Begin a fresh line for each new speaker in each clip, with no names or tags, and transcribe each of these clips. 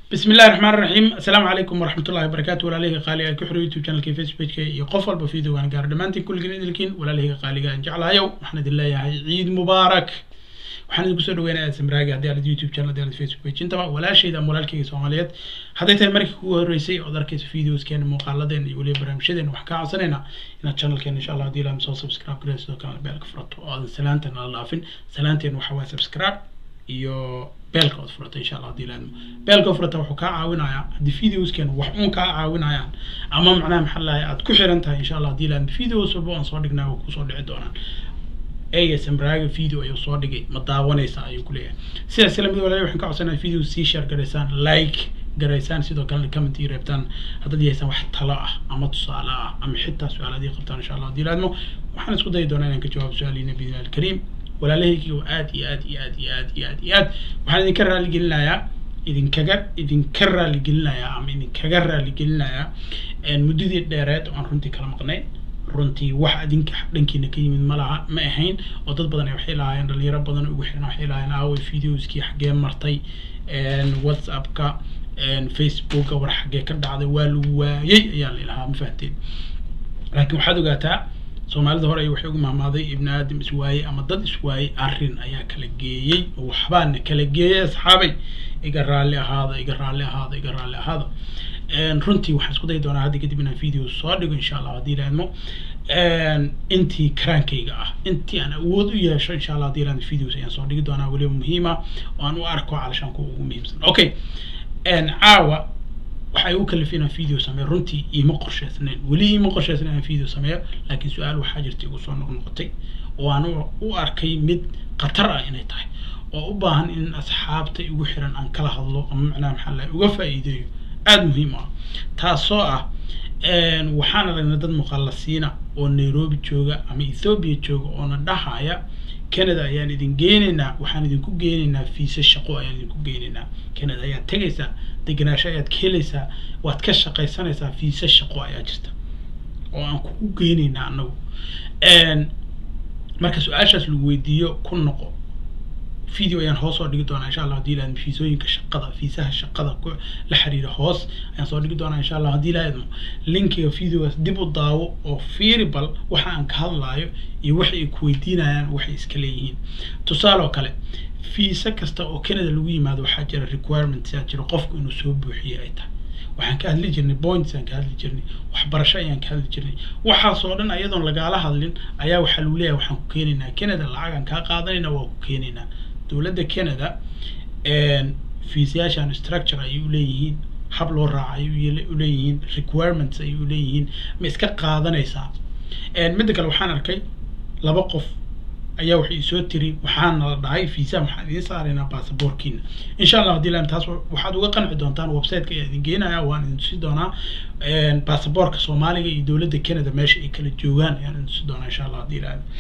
بسم الله الرحمن الرحيم السلام عليكم ورحمة الله وبركاته ولا ليه قالي كحر يوتيوب channel كي فيسبوك كي قفل بفيديو وانا قاعد دمانتي كل جنين لكن ولا ليه قالي قاعد جعلها يوم محمد الله يا عيد مبارك waxaan idinku soo dhaweynayaa samraaga haddii aad youtube channel haddii aad facebook page intaba walaashayda ama walaalkayga soomaaliyeed hadday tahay markii kugu horreysay ood arkaysa videoskeena muuqaaladeena iyo weliba barnaamijyadeena waxaan kaa codsanaynaa inaad channelkeena insha allah haddii ilaam soo subscribe gareysa sidoo kalena beelka furato oo aadan salaantan ala dhaafin salaanteena waxaa waaya subscribe iyo beelka ood furata insha allah haddii ilaadmo beelka furata wuxuu kaa caawinayaa haddii videoskeena wax uun kaa caawinayaan ama macnaha maxaa lahay aad ku xiran tahay insha allah haddii ilaadmo videos walba aan soo dhignaa waa kusoo dhici doonaan asmraaga video ayuu soo dhigay ma daawanaysa ayuu ku leeyahay sidaas la mid walaal waxaan ka codsanayaa video sii share garaysaan like garaysaan sidoo kalena comment ii reebtaan haddaad yeesaan wax talo ah ama tusaale ah ama xitaa su-aalaad ii qabtaan insha allah haddii laadmo waxaan isku dayi doonaa inaan ka jawaabo su-aaliina biidni alkariim walaalahaygi oo aad iyo aad iyo aad iyo aad iyo aad iyo aad waxaan idinka raaligelinayaa idinkaga idinka raaligelinayaa ama idinkaga raaligelinayaa muddadii dheereed oo aan runtii kala maqnay runtii wax adinka dhankiina ka yimid ma laha ma ahayn oo dad badan waxay lahaayeen dhalinyaro badan ugu xiran waxay lahaayeen aaway videoskii xaggee martay whatsappka facebooka war xaggee ka dhacday waa lagu waayey ayaa la ilahaa ma fahanteen laakiin waxaad ogaataa soomaalida hore waxay ugu mahmaaday ibni aadam iswaayey ama dad iswaayey arrin ayaa kala geeyey oo waxbaana kala geeyey asxaabay iga raalli ahaada iga raalli ahaada iga raalli ahaada runtii waxaan isku dayi doonaa hadda kadib inaan video soo dhigo insha allah haddii ilaadmo intii karaankayga ah intii aan awood u yeesho insha allah haddii ilaadmo videos ayaan soo dhigi doonaa weliba muhiima oo aan u arko calashaan kuwa ugu muhiimsan okay caawa waxay u kalifay inaan video sameeyo runtii iima qorshaysnayn weli iima qorshaysnayn inaan video sameeyo laakiin su-aal waxaa jirta igu soo noqnoqotay oo aan u arkay mid khatar ah inay tahay oo u baahan in asxaabta igu xiran aan kala hadlo ama macnaha maxaa lahay uga faa'iideeyo aada muhiim ah taasoo ah waxaan aragnay dad muqallasiina oo nairobi jooga ama ethoobia jooga oona dhahaya canada ayaan idin geenaynaa waxaan idinku geenaynaa fiisa shaqo ayaan idinku geenaynaa canada ayaad tegaysaa deganaasho ayaad ka helaysaa waad ka shaqaysanaysaa fiisa shaqo ayaa jirta oo aan kugu geenaynaa anagu marka su-aashaas lagu weydiiyo ku noqo video ayaan hoos soo dhigi doonaa insha allah haddii ilaahadmo fiisooyinka shaqada fiisaha shaqada ku la xiriira hoos ayaan soo dhigi doonaa insha allah haddii ilaahadmo linkiga videogaas dib u daawo oo fiiri bal waxa aan ka hadlaayo iyo waxa ay ku weydiinayaan waxay iska leeyihiin tusaale oo kale fiisa kasta oo canada lagu yimaado waxaa jira requirements yaa jira qofku inuu soo buuxiye ay tahay waxaan ka hadli jirnay points aan ka hadli jirnay waxbarasho ayaan ka hadli jirnay waxaasoo dhan ayadoon lagaala hadlin ayaa waxaa lagu leeyahay waxaan ku keenaynaa canada lacagaan kaa qaadanayna waa ku keenaynaa dowladda canada fiisayaashan structure ayay u leeyihiin hab loo raaca ayay u leeyihiin requirements ayay u leeyihiin ma iska qaadanaysaa midda kale waxaan arkay laba qof ayaa waxay isoo tiri waxaana la dhahay fiisa waxaan idiin saaraynaa baasaboorkiina insha allah haddii lam taas waxaad uga qanci doontaan websiteka ayaa idin geenaya waan idin tusi doonaa baasaboorka soomaaliga iyo dowladda canada meesha ay kala joogaan ayaan idin tusi doonaa insha allah haddii lam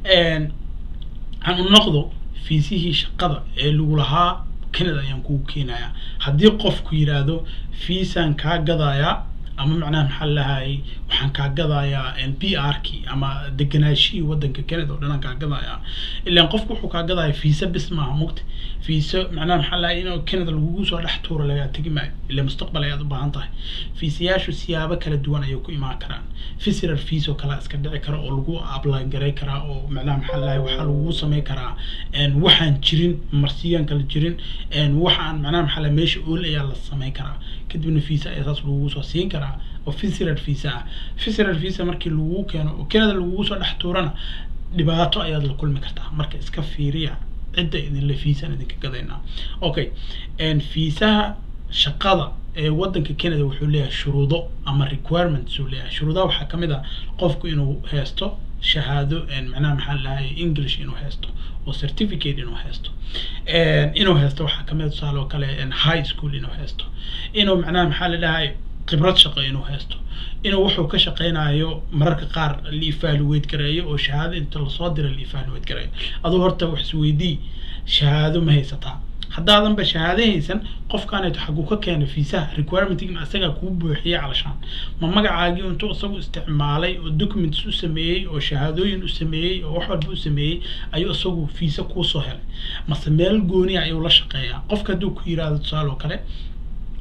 aan u noqdo fiisihii shaqada ee lagu lahaa canada ayaan kugu keenayaa haddii qofku yidhaahdo fiisaan kaa gadayaa ama macnaha maxaa lahayay waxaan kaa gadayaa b r ki ama deganaashihii wadanka canada oo dhan aan kaa gadayaa ilaan qofku wuxuu kaa gadaya fiisa bis maaha mugta fiiso macnaha maxaa lahay in canada lagugu soo dhex tuuro lagaa tegi maayo ila mustaqbal ayaad u baahan tahay fiisayaashu siyaabo kala duwan ayay ku imaan karaan visitor fees oo kale iska dhici kara oo lagu apply garay karaa oo macnaha maxaa lahay waxaa lagugu samayn karaa waxaan jirin marsiyaan kala jirin waxaan macnaha maxaa lahay meesha ool ayaa la samayn karaa kadibna fiisa ayaa saas lagugu soo siin karaa oo visitor visa ah visitor visa markii lagugu keeno oo canada lagugu soo dhex tuurana dhibaato ayaad la kulmi kartaa marka iska fiiriya cidda idinle fiisaan idinka gadaynaa okay fiisaha shaqada ee wadanka canada wuxuu leeyahay shuruudo ama requirements uu leeyahay shuruudaha waxaa kamid ah qofku inuu haysto shahaado macnaha maxaa lahay english inuu haysto oo certificate inuu haysto inuu haysto waxaa kamid tusaale oo kale high school inuu haysto inuu macnaha maxaa la dhahay khibrad shaqo inuu haysto inuu wuxuu ka shaqeynayo mararka qaar la evaluate gareeyo oo shahaado inta lasoo dira la evaluate gareeyo aduu horta wax isweydii shahaado ma haysataa haddaadanba shahaado haysan qofkaanayto xaguu ka keena fiisaha requirementigan asagaa kuu buuxiyey calashaan ma magacaagii intuu isagu isticmaalay oo documents u sameeyey oo shahaadooyin u sameeyey oo wax walba u sameeyey ayuu isagu fiisa kuusoo helay mase meel gooniya ayuu la shaqeeyaa qofka hadduu ku yiraahdo tusaale oo kale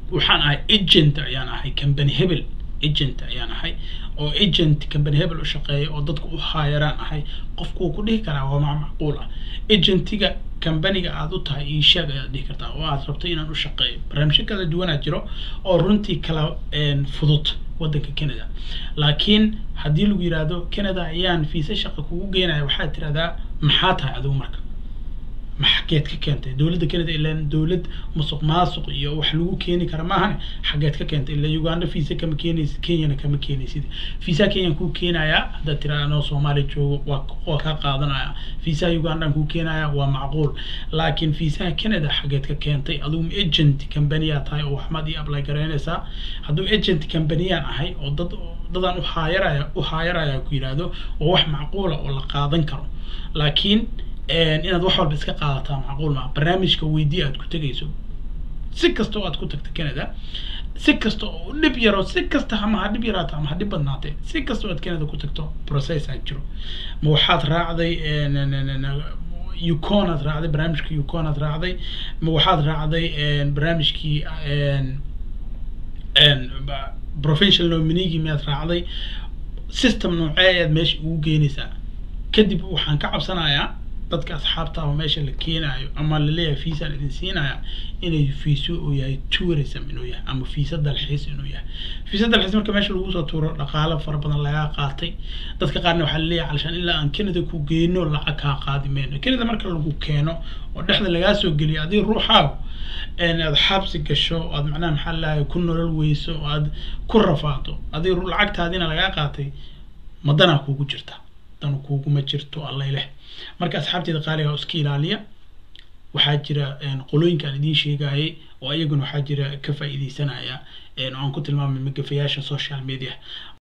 waxaan ahay agent ayaan ahay company hebel agent ayaan ahay oo agent company hebel u shaqeeya oo dadka u haayaraan ahay qofku wuu ku dhihi karaa waa ma macquul ah agentiga companiga aad u tahay ii sheeg ayaad dhihi kartaa oo aad rabto inaan u shaqeeyo barnaamijyo kala duwanaa jiro oo runtii kala fudud waddanka canada laakiin haddii lagu yidhaahdo canada ayaan fiisa shaqa kugu geenaya waxaad tirahdaa maxaa tahay adigu marka maxageed ka keentay dowladda canada ilaan dowlad musuq maasuq iyo wax lagu keeni kara maahane xageed ka keentay ila uganda fiisa kama keenaysid kenyana kama keenaysid fiisa kenyan kuu keenayaa haddaad tiraa anoo soomaaliya joogo waa waa kaa qaadanaya fiisaha ugandan kuu keenaya waa macquul laakiin fiisaha canada xageed ka keentay adigu agent companiyaa tahay oo waxmaad ii apply garaynaysaa hadduu agent companiyaan ahay oo dad dadaan u haayaraya u haayaraya ku yidhaahdo waa wax macquula oo la qaadan karo laakiin inaad wax walba iska qaadataa macquul maa barnaamijka weydii aad ku tegayso si kasta oo aad ku tagto canada si kasta oo dhib yaro si kasta ama ha dhib yaraato ama ha dhib badnaatee si kasta oo aad canada ku tagto process aad jiro ma waxaad raacday ucon aad raacday barnaamijka ucon aad raacday ma waxaad raacday barnaamijkii professional nominigi miyaad raacday system noocee ayaad meesha ugu geenaysaa kadib waxaan ka cabsanayaa dadka asxaabta ama meesha la keenayo ama laleeyahay fiisaan idin siinaya inay fiiso uu yahay tourism inuu yahay ama fiisa dalxiis inuu yahay fiisa dalxiis marka meesha lagu soo tuuro dhaqaalo fara badan lagaa qaatay dadka qaarna waxaa laleeyahay calashaan ilaa aan canada ku geyno lacag kaa qaadi mayno canada marka lagu keeno oo dhexda lagaa soo geliyo adiga ruuxaagu aad xabsi gasho aad macnaha maxaa lalahay ku nolol weyso oo aad ku rafaato adiga lacagtaadina lagaa qaatay madanaa kuugu jirta dan kuuguma jirto allayleh marka asxaabteeda qaaliga iska ilaaliya waxaa jira qolooyinka aan idiin sheegayay oo iyaguna waxaa jira ka faa'iideysanaya oo aan ku tilmaamay magafayaasha social media